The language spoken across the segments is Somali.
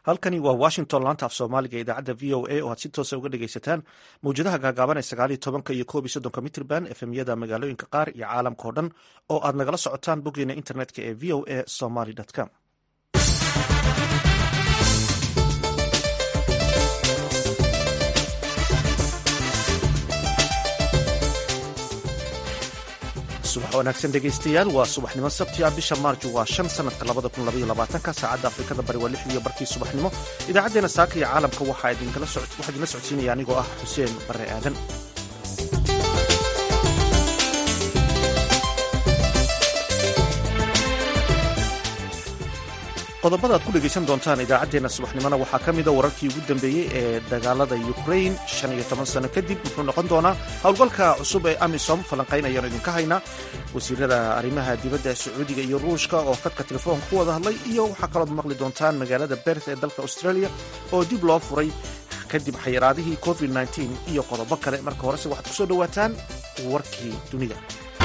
halkani waa washington laanta af soomaaliga idaacadda v o a oo aad si toosa uga dhegaysataan mawjadaha gaagaaban ee sagaaliyo tobanka iyo koob iyo soddonka mitrban efemyada magaalooyinka qaar iyo caalamka oo dhan oo aad nagala socotaan boggeena internetka ee v o a somaly com subax wanaagsan dhegaystayaal waa subaxnimo sabti ah bisha maarju waa shan sanadka labada kun labaiyo labaatanka saacadda afrikada bari waa lix iyo barkii subaxnimo idaacaddeenna saaka iyo caalamka waxaa idinla socodsiinaya anigoo ah xuseen barre aadan qodobada aad ku dhegaysan doontaan idaacaddeenna subaxnimona waxaa ka mida wararkii ugu dambeeyey ee dagaalada ukrain shan iyo toban sano kadib wuxuu noqon doonaa howlgalka cusub ee amisom falanqaynayaan idinka haynaa wasiirada arrimaha dibadda ee sacuudiga iyo ruushka oo khadka telefoonka ku wada hadlay iyo waxaa kalood maqli doontaan magaalada berth ee dalka australia oo dib loo furay kadib xayiraadihii covid iyo qodobo kale marka horese waxaad ku soo dhowaataan warkii dunida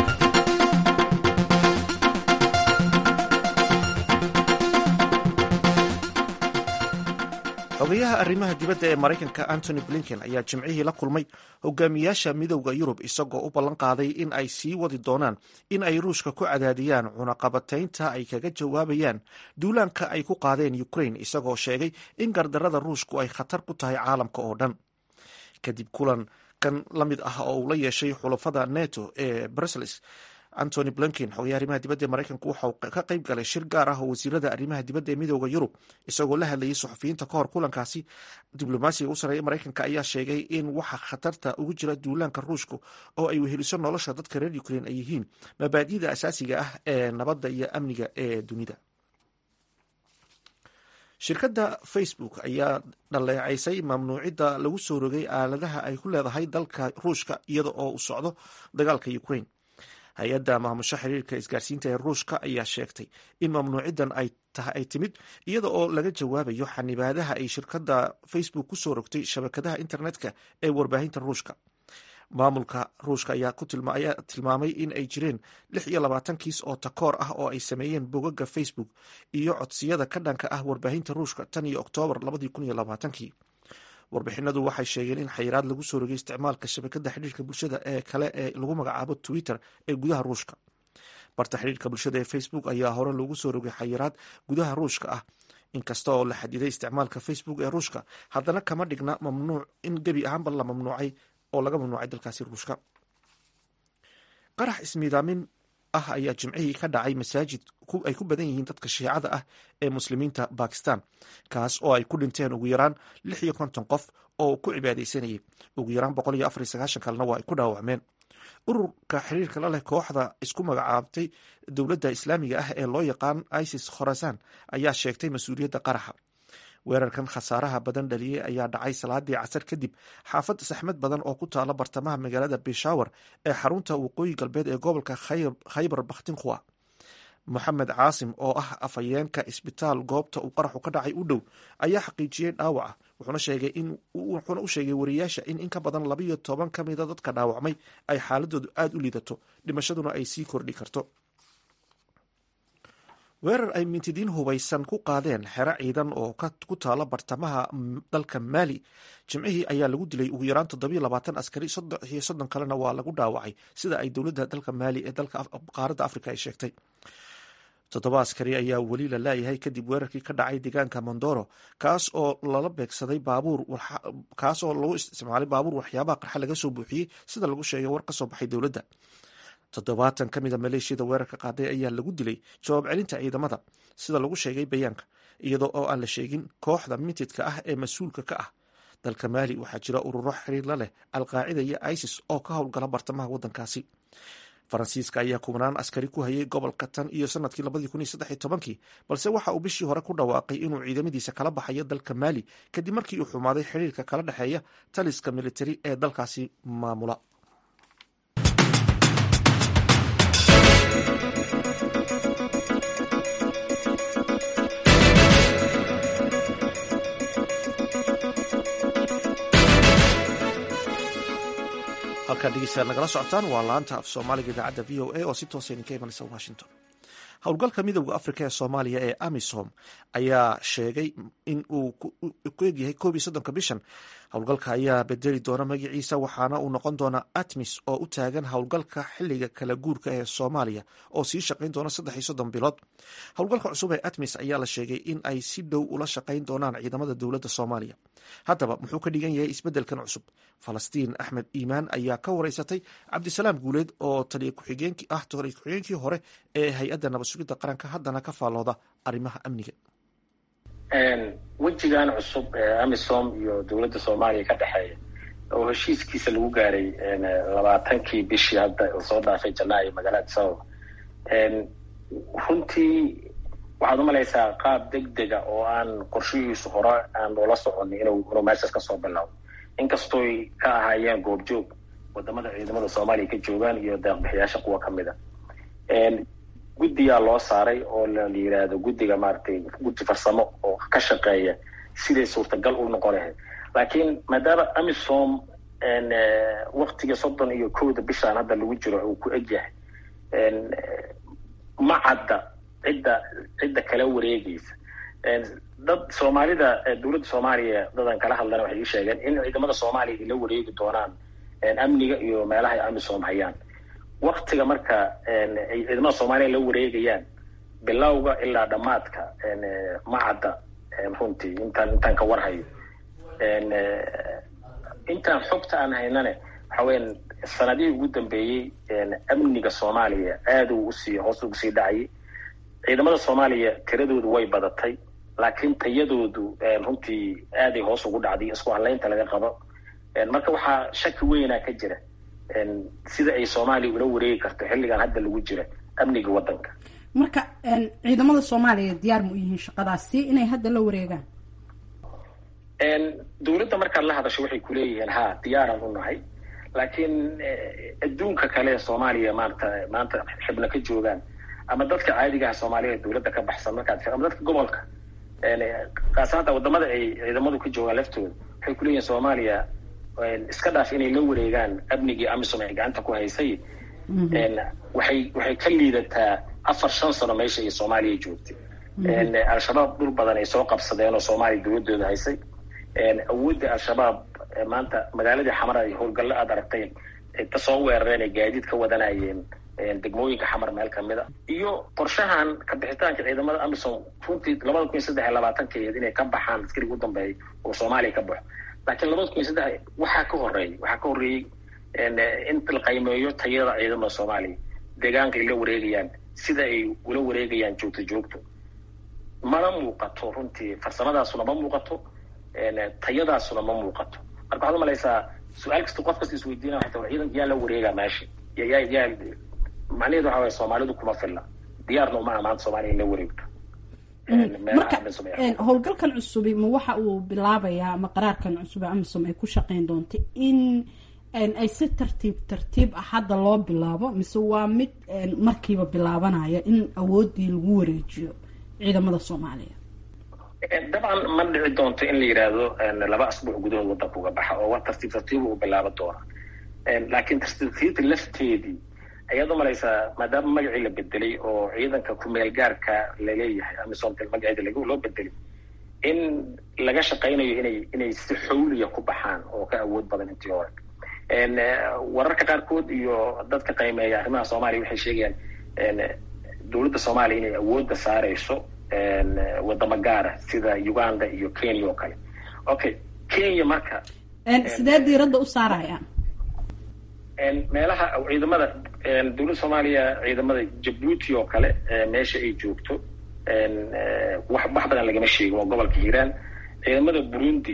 xogayaha arrimaha dibadda ee maraykanka antony blinken ayaa jimcihii la kulmay hogaamiyaasha midowda yurub isagoo u ballan qaaday in ay sii wadi doonaan in ay ruushka ku cadaadiyaan cunaqabataynta ay kaga jawaabayaan duulaanka ay ku qaadeen ukrain isagoo sheegay in gardarada ruushku ay khatar ku tahay caalamka oo dhan kadib kulan kan la mid ah oo uu la yeeshay xulafada neto ee brussels antony blinken xogayaha arrimaha dibadda ee maraykanku waxauu ka qayb galay shir gaar ah oo wasiirada arrimaha dibadda ee midooda yurub isagoo la hadlayay suxufiyiinta ka hor kulankaasi diblomaasiga u sarreeya maraykanka ayaa sheegay in waxa khatarta ugu jira duulaanka ruushku oo ay weheliso nolosha dadka reer ukrain ay yihiin mabaadi'da asaasiga ah ee nabadda iyo amniga ee dunida shirkadda facebook ayaa dhaleecaysay mamnuucidda lagu soo rogay aaladaha ay ku leedahay dalka ruushka iyada oo u socdo dagaalka ukrain hay-adda maamusho xiriirka isgaarsiinta ee ruushka ayaa sheegtay in mamnuuciddan ay timid iyada oo laga jawaabayo xanibaadaha ay shirkadda facebook ku soo rogtay shabakadaha internetka ee warbaahinta ruushka maamulka ruushka ayaa tilmaamay in ay jireen lix iyo labaatan kiis oo takoor ah oo ay sameeyeen bogaga facebook iyo codsiyada ka dhanka ah warbaahinta ruushka tan iyo oktoobar labadii kun iyo labaatankii warbixinadu waxay sheegeen in xayiraad lagu soo rogay isticmaalka shabakada xidhiirka bulshada ee kale ee lagu magacaabo twitter ee gudaha ruushka barta xidhiirka bulshada ee facebook ayaa hore loogu soo rogay xayiraad gudaha ruushka ah inkasta oo la xadiday isticmaalka facebook ee ruushka haddana kama dhigna mamnuuc in gebi ahaanba la mamnuucay oo laga mamnuucay dalkaasi ruushka qarax ismiidaamin ah ayaa jimcihii ka dhacay masaajid ay ku badan yihiin dadka shiicada ah ee muslimiinta bakistan kaas oo ay ku dhinteen ugu yaraan lix iyo konton qof oo ku cibaadaysanayay ugu yaraan boqol iyo afar iyo sagaashan kalena waa ay ku dhaawacmeen ururka xiriirka la leh kooxda isku magacaabtay dowladda islaamiga ah ee loo yaqaan isis khorasan ayaa sheegtay mas-uuliyadda qaraxa weerarkan khasaaraha badan dhaliyey ayaa dhacay salaadii casar kadib xaafad saxmad badan oo ku taala bartamaha magaalada bishawar ee xarunta waqooyi galbeed ee gobolka khaybar bakhtinkhwa moxamed caasim oo ah afhayeenka isbitaal goobta uu qaraxu ka dhacay u dhow ayaa xaqiijiyey dhaawaca wuxuuna u sheegay wariyaasha in in ka badan labayo toban ka mida dadka dhaawacmay ay xaaladoodu aada u liidato dhimashaduna ay sii kordhi karto weerar ay mintidiin hubaysan ku qaadeen xero ciidan oo ku taala bartamaha dalka maali jimcihii ayaa lagu dilay ugu yaraan toddobiyo labaatan askari soddon iyo soddon kalena waa lagu dhaawacay sida ay dowladda dalka maali ee dalka qaaradda afrika ay sheegtay toddoba askari ayaa weli la laayahay kadib weerarkii ka dhacay deegaanka mondoro kaas oo lala beegsaday baabuur kaas oo lagu isticmaalay baabuur waxyaabaha qarxa laga soo buuxiyey sida lagu sheegay war ka soo baxay dowladda toddobaatan ka mida maleeshiyada weerarka qaaday ayaa lagu dilay jawaab celinta ciidamada sida lagu sheegay bayaanka iyadoo oo aan la sheegin kooxda mintidka ah ee mas-uulka ka ah dalka maali waxaa jira ururo xiriir la leh alqaacida iyo isis oo ka howlgala bartamaha waddankaasi faransiiska ayaa kubnaan askari ku hayay gobolka tan iyo sanadkii labadii kun iyo saddex iyo tobankii balse waxa uu bishii hore ku dhawaaqay inuu ciidamadiisa kala baxayo dalka maali kadib markii uu xumaaday xiriirka kala dhexeeya taliska militari ee dalkaasi maamula halkaan dhegeystayaal nagala socotaan waa laanta af soomaaliga idaacadda v o a oo si toosa idinka imanaysa washington howlgalka midowda afrika ee soomaaliya ee amisom ayaa sheegay in uu ku egyahay koob iyo soddonka bishan howlgalka ayaa bedeli doona magaciisa waxaana uu noqon doonaa atmis oo u taagan howlgalka xiliga kala guurka ee soomaaliya oo sii shaqayn doona saddex iyo soddon bilood howlgalka cusub ee atmis ayaa la sheegay in ay si dhow ula shaqayn doonaan ciidamada dowladda soomaaliya haddaba muxuu ka dhigan yahay isbeddelkan cusub falastiin axmed iimaan ayaa ka wareysatay cabdisalaam guuleed oo taliya ku-xigeenki ah taliya ku-xigeenkii hore ee hay-adda nabad sugidda qaranka haddana ka faallooda arrimaha amniga wejigan cusub ee amisom iyo dowladda soomaaliya ka dhexeeya oo heshiiskiisa lagu gaaray labaatankii bishii hadda soo dhaafay janaayo magaalada sababa runtii waxaad umalaysaa qaab deg dega oo aan qorshihiisu hore aan loola soconin inuu inuu meeshaas kasoo bilaabo inkastooy ka ahaayeen goobjoog wadamada ciidamada soomaaliya ka joogaan iyo deeqbixiyaasha kuwa kamid a guddigaa loo saaray oo la yidhaahdo guddiga maaragtay guddi farsamo oo ka shaqeeya siday suurtagal u noqon lahayd laakiin maadaama amisom waktiga soddon iyo kowda bishaan hadda lagu jiro uu ku egyahay ma cadda cidda cidda kala wareegaysa dad soomaalida dowladda soomaaliya dadan kala hadlana waxay ii sheegeen in ciidamada soomaaliya ay la wareegi doonaan amniga iyo meelaha ay amisom hayaan waktiga marka ay ciidamada soomaaliya la wareegayaan bilowga ilaa dhammaadka ma cadda runtii intaan intaan ka warhayo intaan xogta aan haynane waxa weyan sanadihii ugu dambeeyey amniga soomaaliya aada uu usii hoos ugu sii dhacayay ciidamada soomaaliya tiradoodu way badatay laakiin tayadoodu runtii aaday hoos ugu dhacday isku hadlaynta laga qabo marka waxaa shaki weynaa ka jira sida ay soomaaliya ula wareegi karto xilligan hadda lagu jira amniga waddanka marka ciidamada soomaaliya diyaar ma u yihiin shaqadaasi inay hadda la wareegaan dowladda markaad la hadasho waxay kuleeyihiin ha diyaaraan u nahay laakiin adduunka kale soomaaliya maanta maanta xibna ka joogaan ama dadka caadigaha soomaaliya dowladda ka baxsan markaad ama dadka gobolka kaasaanta wadamada ay ciidamadu ka joogaan laftooda waxay kuleeyihiin soomaaliya iska dhaaf inay la wareegaan amnigii amisom ay gacanta ku haysay waxay waxay ka liidataa afar shan sano meesha ay soomaaliya joogtay al-shabaab dhul badan ay soo qabsadeen oo soomaaliya dowladooda haysay awoodda al-shabaab maanta magaaladii xamar ay howlgallo aad aragtay ta soo weerareen ay gaadiid ka wadanayeen degmooyinka xamar meel kamid a iyo qorshahan kabixitaanka ciidamada amisom runtii labada kun iyo saddex iyo labaatankeed inay ka baxaan askariga u dambeeya oo soomaaliya ka baxo laakiin labada kun iyo saddex waxaa ka horeeyay waxaa ka horreeyey in la qaymeeyo tayada ciidamada soomaaliya deegaanka ay la wareegayaan sida ay ula wareegayaan joogto joogto mana muuqato runtii farsamadaasuna ma muuqato tayadaasuna ma muuqato marka waxaad umalaysaa su-aal kasta qof kasta isweydiina waxay tahay ciidanka yaa la wareegaa meesha yaa yaa macnaheedu waxa waye soomaalidu kuma filla diyaarna uma amaanta soomaaliya in la wareegto marka howlgalkan cusubi ma waxa uu bilaabayaa ama qaraarkan cusub ee amisom ay ku shaqeyn doonta in ay si tartiib tartiib ah hadda loo bilaabo mise waa mid markiiba bilaabanaya in awoodii lagu wareejiyo ciidamada soomaaliya dabcan ma dhici doonto in la yidhaahdo laba asbuuc gudahood waddanka uga baxa oo wa tartiib tartiiba uu bilaabo doona laakiin tartiibtartiibta lafteedii ayaad umalaysaa maadaama magacii la bedelay oo ciidanka kumeel gaarka laleeyahay amisomta magaceeda lag loo bedelay in laga shaqaynayo inay inay si xawliya ku baxaan oo ka awood badan intii hore wararka qaarkood iyo dadka qiimeeya arrimaha soomaaliya waxay sheegayaan dowladda soomaaliya inay awoodda saareyso wadamo gaara sida uganda iyo kenya oo kale okay kenya marka sidee diiradda u saarayaan meelaha ciidamada dowladda soomaaliya ciidamada jabuuti oo kale meesha ay joogto wax wax badan lagama sheegin waa gobolka hiiraan ciidamada burundi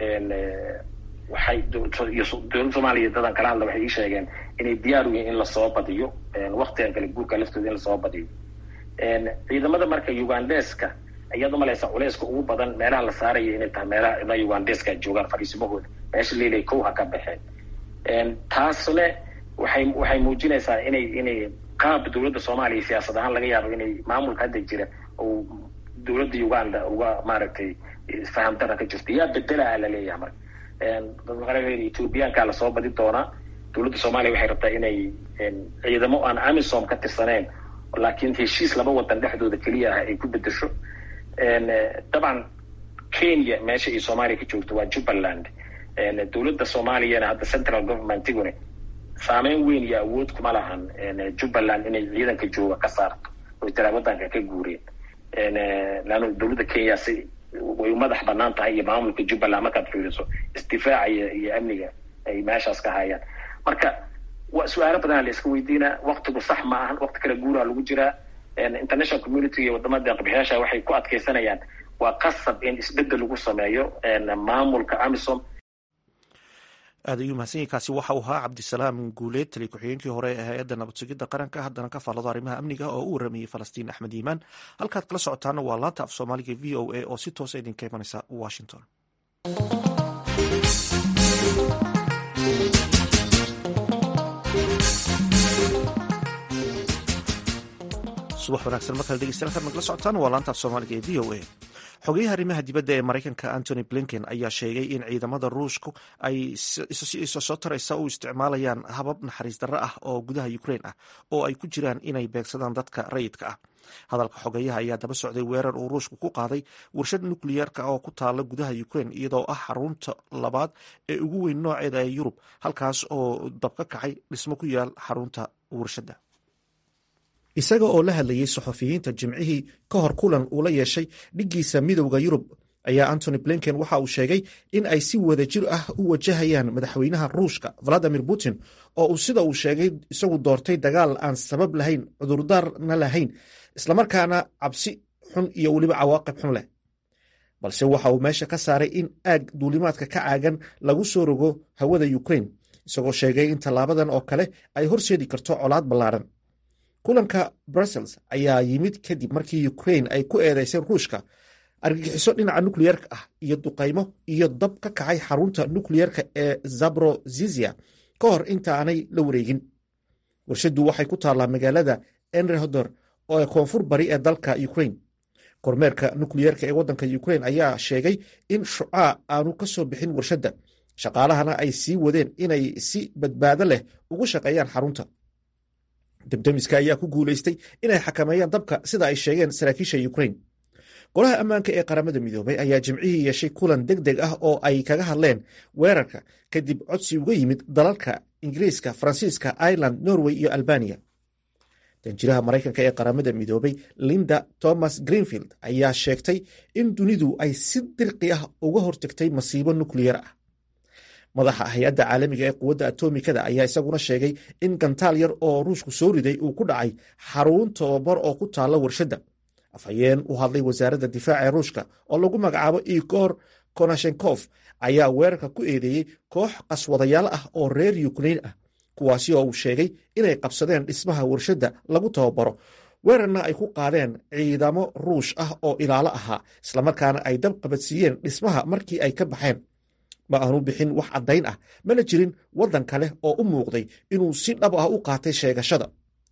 waxay dowladda soomaaliya dadan kala hadla waxay ii sheegeen inay diyaar u yihiin in lasoo badiyo waktigan kale guurka laftooda in lasoo badiyo ciidamada marka ugandeska ayaad umalaysaa culeyska ugu badan meelaha la saaraya inay tahay meelaha ciidamada ugandeska joogaan fadhiisimahooda meesha leelay kow ha ka baxeen taasne waxay waxay muujinaysaa inay inay qaab dowladda soomaaliya siyaasad ahaan laga yaabo inay maamulka hadda jira oo dowladda uganda uga maaragtay fahamdara ka jirto yaa bedelaa laleeyahay marka dadmaqareeda ethoobiyaankaa lasoo badi doonaa dowladda soomaaliya waxay rabtaa inay ciidamo aan amisom ka tirsaneyn laakiin heshiis laba wadan dhexdooda keliya ah ay ku bedesho dabcan kenya meesha iyo soomaaliya ka joogto waa jubbaland dowladda soomaaliyana hadda central governmentiguna saameyn weyn iyo awood kuma lahan jubbaland inay ciidanka jooga ka saarto oy tiraa wadanka ka guureen leanna dowladda kenya si way madax banaan tahay iyo maamulka jubbaland markaad fiiriso isdifaaca iyo iyo amniga ay meeshaas ka hayaan marka wa su-aalo badanaa la iska weydiinaa waktigu sax ma ahan wakti kale guuraha lagu jiraa international community iyo wadamada deeqbixiyaasha waxay ku adkeysanayaan waa qasab in isbedel lagu sameeyo maamulka amisom aad ayuu mahadsan yahi kaasi waxa uu ahaa cabdisalaam guuleed taliya ku-xigeenkii hore ee hay-adda nabad sugidda qaranka haddana ka faallado arrimaha amniga oo u waramayey falastiin axmed iimaan halkaad kala socotaana waa laanta af soomaaliga v o a oo si toosa idinka imanaysa washington subax wanaagsan markale dhegeystayaal kaad nagala socotaan waa laanta af soomaaliga ee v o a xogeyaha arrimaha dibadda ee maraykanka antony blinken ayaa sheegay in ciidamada ruushku ay soo taraysa u isticmaalayaan habab naxariis darro ah oo gudaha ukrain ah oo ay ku jiraan inay beegsadaan dadka rayidka ah hadalka xogeyaha ayaa daba socday weerar uu ruushku ku qaaday warshad nukliyeerka oo ku taala gudaha ukrain iyadoo ah xarunta labaad ee ugu weyn nooceeda ee yurub halkaas oo dab ka kacay dhismo ku yaal xarunta warshadda isaga oo la hadlayey saxafiyiinta jimcihii ka hor kulan uu la yeeshay dhiggiisa midowda yurub ayaa antony blinken waxa uu sheegay in ay si wada jir ah u wajahayaan madaxweynaha ruushka valadimir putin oo uu sida uu sheegay isagu doortay dagaal aan sabab lahayn cudurdaarna lahayn islamarkaana cabsi xun iyo weliba cawaaqib xun leh balse waxa uu meesha ka saaray in aag duulimaadka ka caagan lagu soo rogo hawada ukrain isagoo sheegay in tallaabadan oo kale ay horseedi karto colaad ballaaran kulanka brussels ayaa yimid kadib markii ukrain ay ku eedeyseen ruushka argagixiso dhinaca nukliyerka ah iyo duqaymo iyo dab ka kacay xarunta nukliyerka ee zabrozizia ka hor intaanay la wareegin warshaddu waxay ku taallaa magaalada enrehodor oo koonfur bari ee dalka ukrain kormeerka nukliyerka ee waddanka ukrain ayaa sheegay in shucaa aanu ka soo bixin warshadda shaqaalahana ay sii wadeen inay si badbaado leh ugu shaqeeyaan xarunta debdemiska ayaa ku guulaystay inay xakameeyaan dabka sida ay sheegeen saraakiisha ukrain golaha ammaanka ee qaramada midoobay ayaa jimcihii yeeshay kulan deg deg ah oo ay kaga hadleen weerarka kadib codsi uga yimid dalalka ingiriiska faransiiska ireland norway iyo albaniya danjiraha maraykanka ee qaramada midoobay linda thomas greenfield ayaa sheegtay in dunidu ay si dirqi ah uga hortagtay masiibo nukliyar ah madaxa hay-adda caalamiga ee quwadda atomikada ayaa isaguna sheegay in gantaal yar oo ruushku soo riday uu ku dhacay xarun tobabar oo ku taalla warshadda afhayeen u hadlay wasaaradda difaaca ee ruushka oo lagu magacaabo igor konashenkof ayaa weerarka ku eedeeyey koox qaswadayaal ah oo reer yukrain ah kuwaasi oo uu sheegay inay qabsadeen dhismaha warshadda lagu tababaro weerarna ay ku qaadeen ciidamo ruush ah oo ilaalo ahaa islamarkaana ay dab qabadsiiyeen dhismaha markii ay ka baxeen ma aanu bixin wax caddayn ah mana jirin waddan kale oo u muuqday inuu si dhab ah u qaatay sheegashada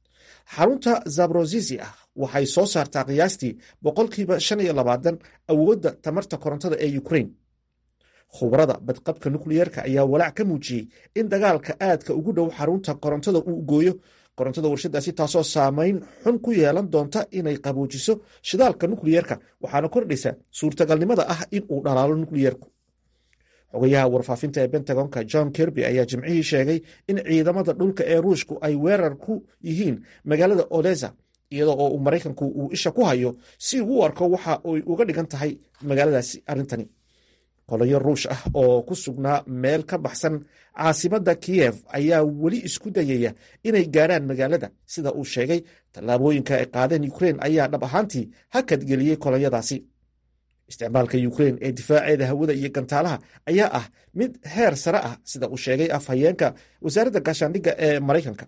xarunta zabrozisi ah waxay soo saartaa qiyaastii boqolkiiba shan iyo labaatan awoodda tamarta korontada ee ukrain khubarada badqabka nukliyeerka ayaa walaac ka muujiyey in dagaalka aadka ugu dhow xarunta korontada uu gooyo korontada warshadaasi taasoo saamayn xun ku yeelan doonta inay qaboojiso shidaalka nukliyeerka waxaana kordhaysa suurtagalnimada ah in uu dhalaalo nukliyeerku xogayaha warfaafinta ee bentagonka john kirby ayaa jimcihii sheegay in ciidamada dhulka ee ruushku ay weerar ku yihiin magaalada odesa iyadoo oo uu maraykanku uu isha ku hayo si uu u arko waxa ay uga dhigan tahay magaaladaasi arrintani qolayo ruush ah oo ku sugnaa meel ka baxsan caasimadda kiyev ayaa weli isku dayaya inay gaarhaan magaalada sida uu sheegay tallaabooyinka ay qaadeen ukrain ayaa dhab ahaantii hakadgeliyey kolonyadaasi isticmaalka ukrain ee difaaceeda hawada iyo gantaalaha ayaa ah mid heer sare ah sida uu sheegay afhayeenka wasaaradda gaashaandhigga ee maraykanka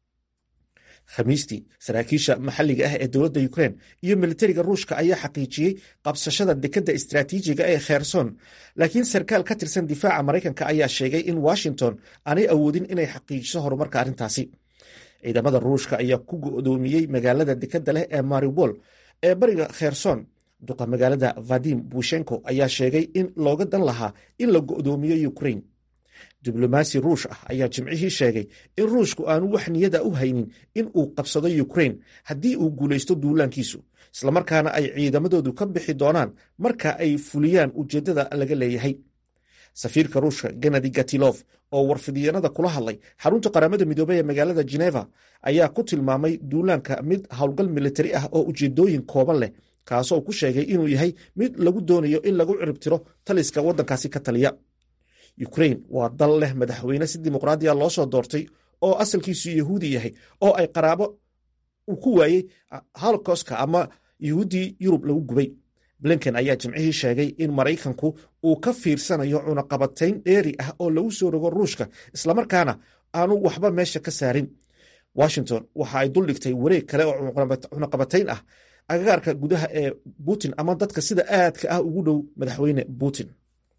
khamiistii saraakiisha maxalliga ah ee dowladda ukrain iyo militariga ruushka ayaa xaqiijiyey qabsashada dekadda istraatiijiga ee kherson laakiin sarkaal ka tirsan difaaca maraykanka ayaa sheegay in washington aanay awoodin inay xaqiijiso horumarka arrintaasi ciidamada ruushka ayaa ku go'doomiyey magaalada dekadda leh ee maribol ee bariga kherson duqa magaalada vadim bushenko ayaa sheegay in looga dan lahaa in la go'doomiyo ukrain diblomaasi ruush ah ayaa jimcihii sheegay in ruushku aanu wax niyada u haynin in uu qabsado ukrain haddii uu guulaysto duulaankiisu islamarkaana ay ciidamadoodu ka bixi doonaan marka ay fuliyaan ujeeddada laga leeyahay safiirka ruushka genadi gatilof oo warfidyanada kula hadlay xarunta qaramada midoobey ee magaalada geneva ayaa ku tilmaamay duulaanka mid howlgal militari ah oo ujeedooyin kooban leh kaasoo ku sheegay inuu yahay mid lagu doonayo in lagu ciribtiro taliska waddankaasi ka taliya ukrain waa dal leh madaxweyne si dimuqraadiya loo soo doortay oo asalkiisu yahuudi yahay oo ay qaraabo uu ku waayey holocostka ama yahuuddii yurub lagu gubay blinken ayaa jimcihii sheegay in maraykanku uu ka fiirsanayo cunaqabatayn dheeri ah oo lagu soo rogo ruushka islamarkaana aanu waxba meesha ka saarin washington waxa ay duldhigtay wareeg kale oo cunaqabatayn ah agagaarka gudaha ee putin ama dadka sida aadka ah ugu dhow madaxweyne putin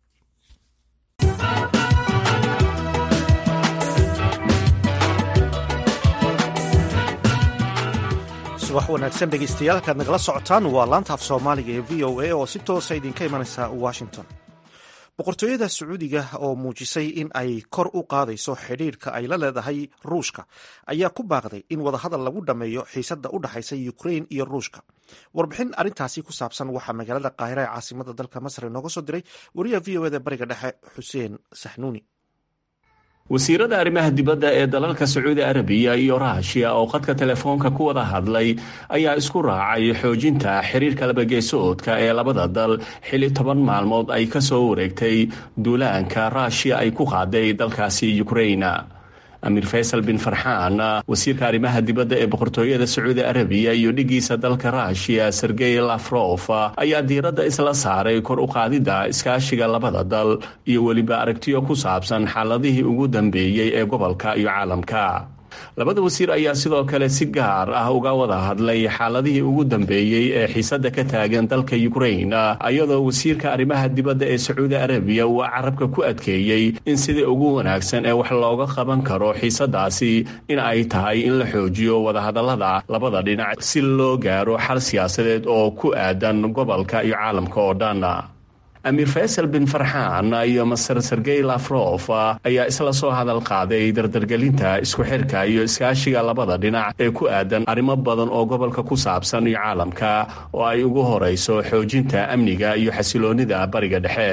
subax wanaagsan dhegeystayaal halkaad nagala socotaan waa laanta af soomaaliga ee v o a oo si toosa idinka imanaysa washington boqortooyada sacuudiga oo muujisay in ay kor u qaadayso xidhiirhka ay la leedahay ruushka ayaa ku baaqday in wadahadal lagu dhammeeyo xiisadda u dhexaysa ukrain iyo ruushka warbixin arrintaasi ku saabsan waxaa magaalada qaahira ee caasimada dalka masar inooga soo diray wariyaha v o eda bariga dhexe xuseen saxnuuni wasiirada arrimaha dibadda ee dalalka sacuudi arabiya iyo raashiya oo khadka telefoonka ku wada hadlay ayaa isku raacay xoojinta xiriirka labageesoodka ee labada dal xilli toban maalmood ay ka soo wareegtay duulaanka raashiya ay ku qaaday dalkaasi ukraina amiir faysal bin farxaan wasiirka arrimaha dibadda ee boqortooyada sacuudi arabiya iyo dhigiisa dalka raashiya sergey lafrof ayaa diiradda isla saaray kor u qaadidda iskaashiga labada dal iyo weliba aragtiyo ku saabsan xaaladihii ugu dambeeyey ee gobolka iyo caalamka labada wasiir ayaa sidoo kale si gaar ah uga wada hadlay xaaladihii ugu dambeeyey ee xiisadda ka taagan dalka ukrain iyadoo wasiirka arrimaha dibadda ee sacuudi arabiya uu carabka ku adkeeyey in sidii ugu wanaagsan ee wax looga qaban karo xiisadaasi in ay tahay in la xoojiyo wadahadallada labada dhinac si loo gaaro xal siyaasadeed oo ku aadan gobolka iyo caalamka oo dhan amiir faysal bin farxaan iyo master sergey lafrof ayaa isla soo hadal qaaday dardargelinta isku xirka iyo iskaashiga labada dhinac ee ku aadan arrimo badan oo gobolka ku saabsan iyo caalamka oo ay ugu horeyso xoojinta amniga iyo xasiloonida bariga dhexe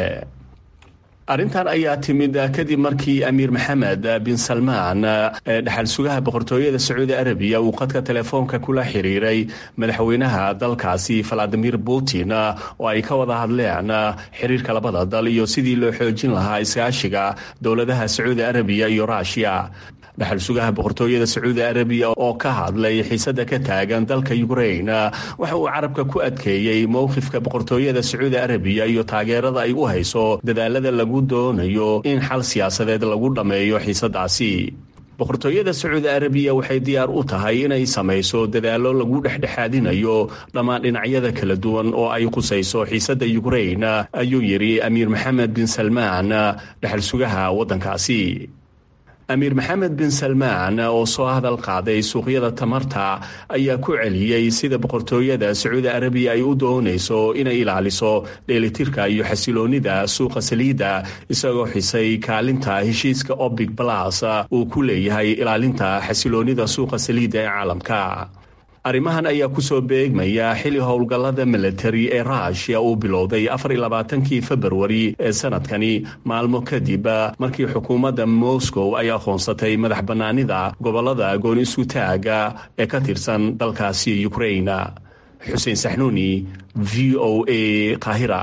arrintan ayaa timid kadib markii amiir maxamed bin salmaan ee dhexal sugaha boqortooyada sacuudi arabiya uu khadka telefoonka kula xiriiray madaxweynaha dalkaasi valadimir putin oo ay ka wada hadleen xiriirka labada dal iyo sidii loo xoojin lahaa iskaashiga dowladaha sacuudi arabiya iyo ruushiya dhexal sugaha boqortooyada sacuudi arabiya oo ka hadlay xiisada ka taagan dalka ukrain waxa uu carabka ku adkeeyey mowqifka boqortooyada sacuudi arabiya iyo taageerada ay u hayso dadaalada lagu doonayo in xal siyaasadeed lagu dhammeeyo xiisadaasi boqortooyada sacuudi arabiya waxay diyaar u tahay inay samayso dadaallo lagu dhexdhexaadinayo dhammaan dhinacyada kala duwan oo ay khusayso xiisadda ukrain ayuu yidhi amiir maxamed bin salmaan dhexal sugaha waddankaasi amiir maxamed bin salmaan oo soo hadal qaaday suuqyada tamarta ayaa ku celiyey sida boqortooyada sacuudi arabiya ay u doonayso inay ilaaliso dheelitirka iyo xasiloonida suuqa saliidda isagoo xisay kaalinta heshiiska obic balas uu ku leeyahay ilaalinta xasiloonida suuqa saliidda ee caalamka arrimahan ayaa kusoo beegmaya xili howlgallada militari ee ruushiya uu bilowday afarlabaatankii februari ee sanadkani maalmo kadib markii xukuumadda moscow ay aqoonsatay madax bannaanida gobolada gooni isutaaga ee ka tirsan dalkaasi ukrain xuseen saxnuuni v o a qaahira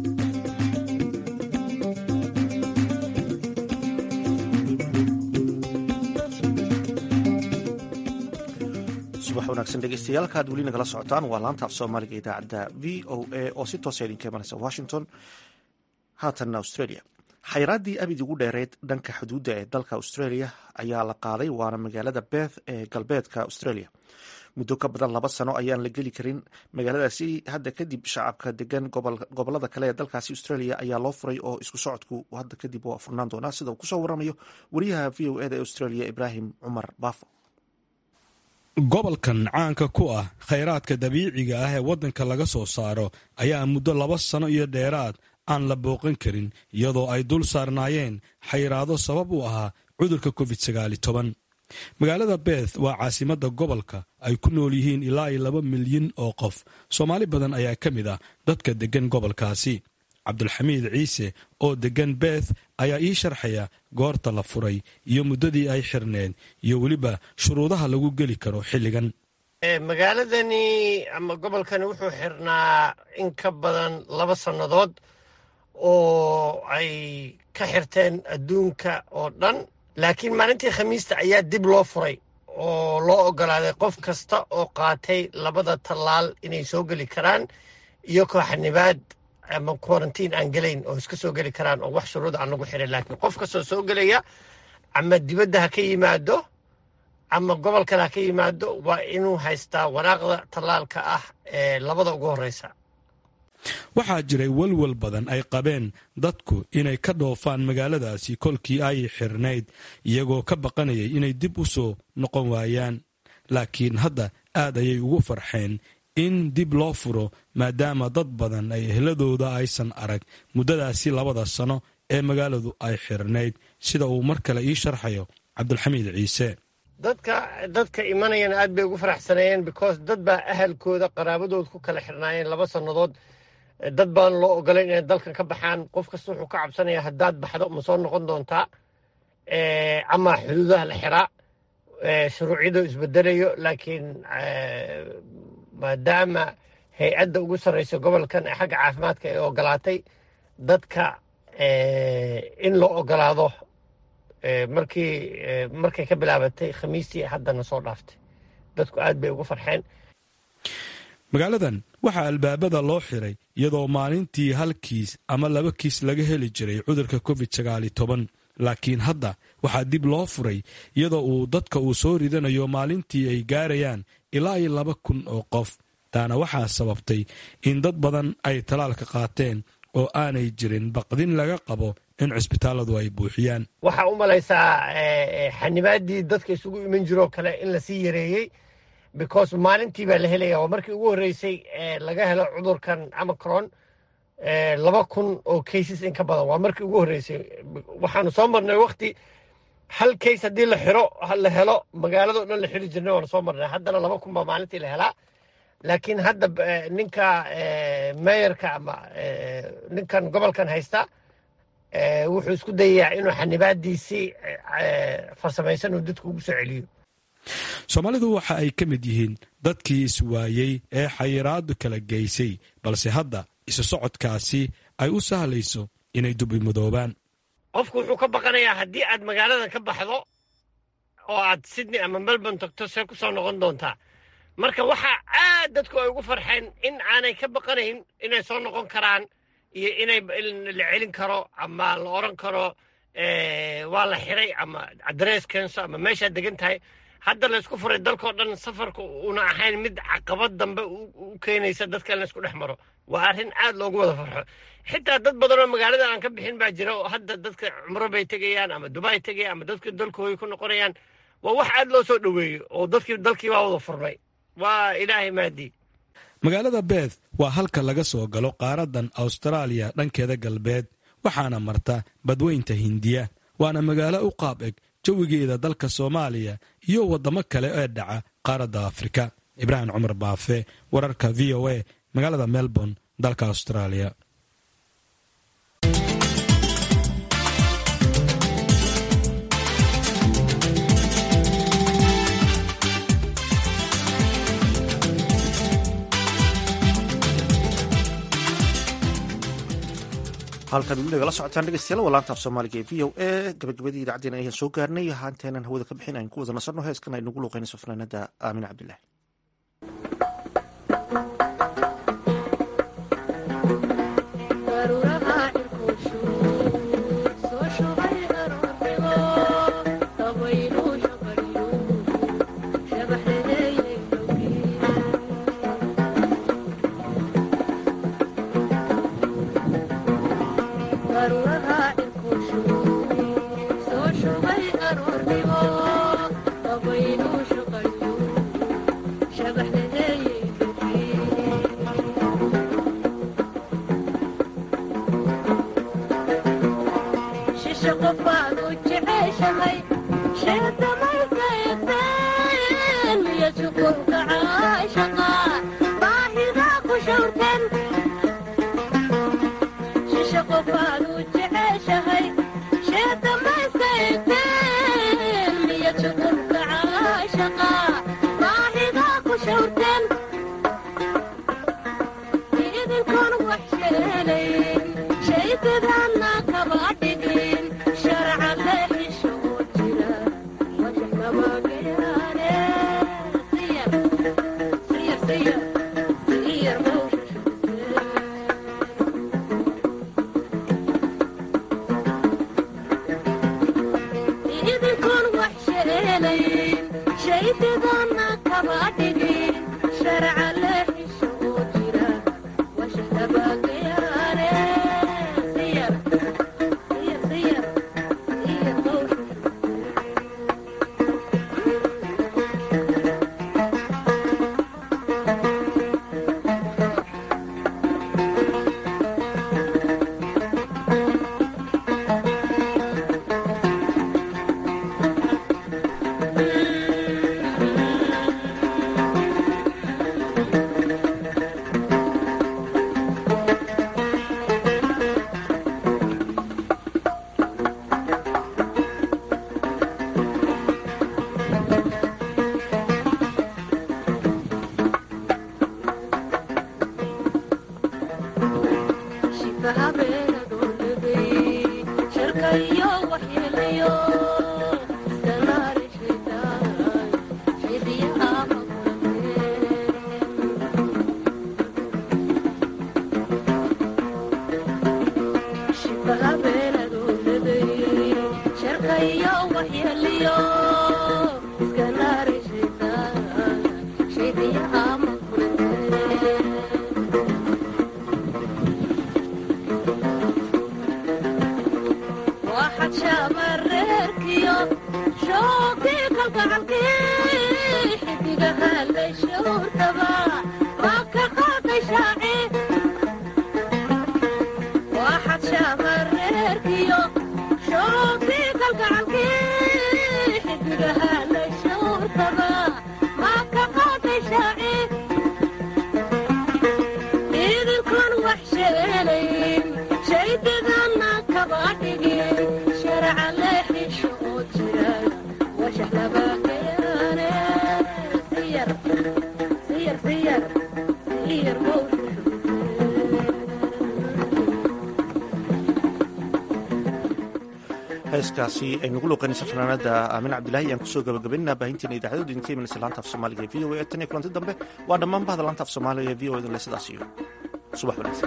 subax wanaagsan dhegeystayaal kaad weli nagala socotaan waa laanta af soomaaliga idaacadda v o a oo si toosa idinka imanaysa washington haatanna australia xayraaddii abid ugu dheereyd dhanka xuduudda ee dalka australia ayaa la qaaday waana magaalada beth ee galbeedka australia muddo ka badan laba sano ayaan la geli karin magaaladaasi hadda kadib shacabka degan gobolada kale ee dalkaasi australia ayaa loo furay oo isku socodku hadda kadib waa furnaan doonaa sida uu kusoo waramayo wariyaha v o eda ee australia ibraahim cumar baafo gobolkan caanka ku ah khayraadka dabiiciga ah ee waddanka laga soo saaro ayaa muddo laba sano iyo dheeraad aan la booqan karin iyadoo ay dul saarnaayeen xayiraado sabab u ahaa cudurka covid sagaali toban magaalada beth waa caasimadda gobolka ay ku nool yihiin ilaa iyo laba milyan oo qof soomaali badan ayaa ka mid ah dadka deggan gobolkaasi cabdulxamiid ciise oo deggan beth ayaa ii sharxaya goorta la furay iyo muddadii ay xirneed iyo weliba shuruudaha lagu geli karo xilligan magaaladani ama gobolkani wuxuu xirnaa in ka badan laba sannadood oo ay ka xirteen adduunka oo dhan laakiin maalintii khamiista ayaa dib loo furay oo loo ogolaaday qof kasta oo qaatay labada tallaal inay soo geli karaan iyo kooxanibaad ama quarantiin aan gelayn oo iska soo geli karaan oo wax shuruud aan lagu xirin laakiin qof kastoo soo gelaya ama dibadda ha ka yimaado ama gobol kale ha ka yimaado waa inuu haystaa waraaqda tallaalka ah ee labada ugu horreysa waxaa jiray walwal badan ay qabeen dadku inay ka dhoofaan magaaladaasi kolkii ay xirnayd iyagoo ka baqanayay inay dib u soo noqon waayaan laakiin hadda aad ayay ugu farxeen in dib loo furo maadaama dad badan ay ehladooda aysan arag muddadaasi labada sano ee magaaladu ay xirnayd sida uu mar kale ii sharxayo cabdulxamiid ciise dadka dadka imanayana aad bay ugu faraxsaneeyeen because dad baa ahalkooda qaraabadood ku kala xirnaayeen laba sannadood dad baan loo ogolayn inay dalkan ka baxaan qof kasta wuxuu ka cabsanaya haddaad baxdo ma soo noqon doontaa ama xuduudaha la xiraa shuruucyadu isbedelayo laakiin maadaama hay-adda ugu sarreysa gobolkan ee xagga caafimaadka ay ogolaatay dadka in loo ogolaado markii markay ka bilaabatay khamiistii haddana soo dhaaftay dadku aad bay ugu farxeen magaaladan waxaa albaabada loo xiray iyadoo maalintii hal kiis ama laba kiis laga heli jiray cudurka covid sagaali toban laakiin hadda waxaa dib loo furay iyadoo uu dadka uu soo ridanayo maalintii ay gaarayaan ilaa iyo laba kun oo qof taana waxaa sababtay in dad badan ay talaalka qaateen oo aanay jirin baqdin laga qabo in cisbitaalladu ay buuxiyaan waxaa u malaysaa xanibaadii dadka isugu iman jiroo kale in lasii yareeyey because maalintii baa la helaya waa markii ugu horreysay laga helo cudurkan amacron laba kun oo cases in ka badan waa markii ugu horreysay waxaanu soo marnay wakti hal case haddii la xiro la helo magaaladao dhan la xiri jirnay waanu soo marnay haddana laba kun baa maalintii la helaa laakiin hadda ninka meeyarka ama ninkan gobolkan haysta wuxuu isku dayayaa inuu xanibaadiisii farsamaysan uu dadku ugu soo celiyo soomaalidu waxa ay ka mid yihiin dadkii iswaayey ee xayiraadu kala geysay balse hadda isu socodkaasi ay u sahlayso inay dubimadoobaan qofku wuxuu ka baqanayaa haddii aad magaaladan ka baxdo oo aad sydney ama melbourne tagto see ku soo noqon doontaa marka waxaa aad dadku ay ugu farxeen in aanay ka baqanayn inay soo noqon karaan iyo inay la celin karo ama la odran karo waa la xiray ama adress keenso ama meeshaad degan tahay hadda laysku furay dalkao dhan safarka una ahayn mid caqabad dambe u keenaysa dadka in laysku dhex maro waa arrin aad loogu wada farxo xitaa dad badan oo magaalada aan ka bixin baa jira oo hadda dadka cumro bay tegayaan ama dubai tegayaan ama dadka dalkooda ku noqonayaan waa wax aad loo soo dhoweeyo oo dadkii dalkii baa wada furmay waa ilaahay maadii magaalada beth waa halka laga soo galo qaaradan awstaraaliya dhankeeda galbeed waxaana marta badweynta hindiya waana magaalo u qaab eg jawigeeda dalka soomaaliya iyo waddamo kale ee dhaca qaaradda afrika ibraahim cumar baafe wararka v o a magaalada melbourne dalka austraaliya halkan weli nagala socotaan dhegeystayaal waa laanta af soomaaliga ee v o a gabagabadii idaacaddeen ayaan soo gaarnay haanteenan hawada ka bixin aynu ku wada nasanno heeskan aynugu luuqeynayso fanaanada aamin cabdillahi Shabbat heeskaasi aynugu luuqaynaysa fanaanada aamin cabdilahi ayaan kusoo gabagabaynaa baahinteena idaacadooda idinka imanaysa laanta af soomaaliga ee v o a tan iyo kulanti dambe waa dhammaan bahda laanta af soomaaliga ee v o edle sidaas iyo subax wanaagsan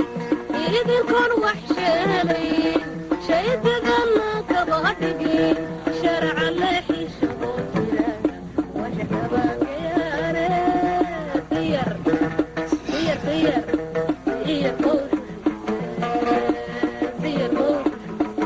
idinkoon wax sheelayn shaydadana kaba dhigin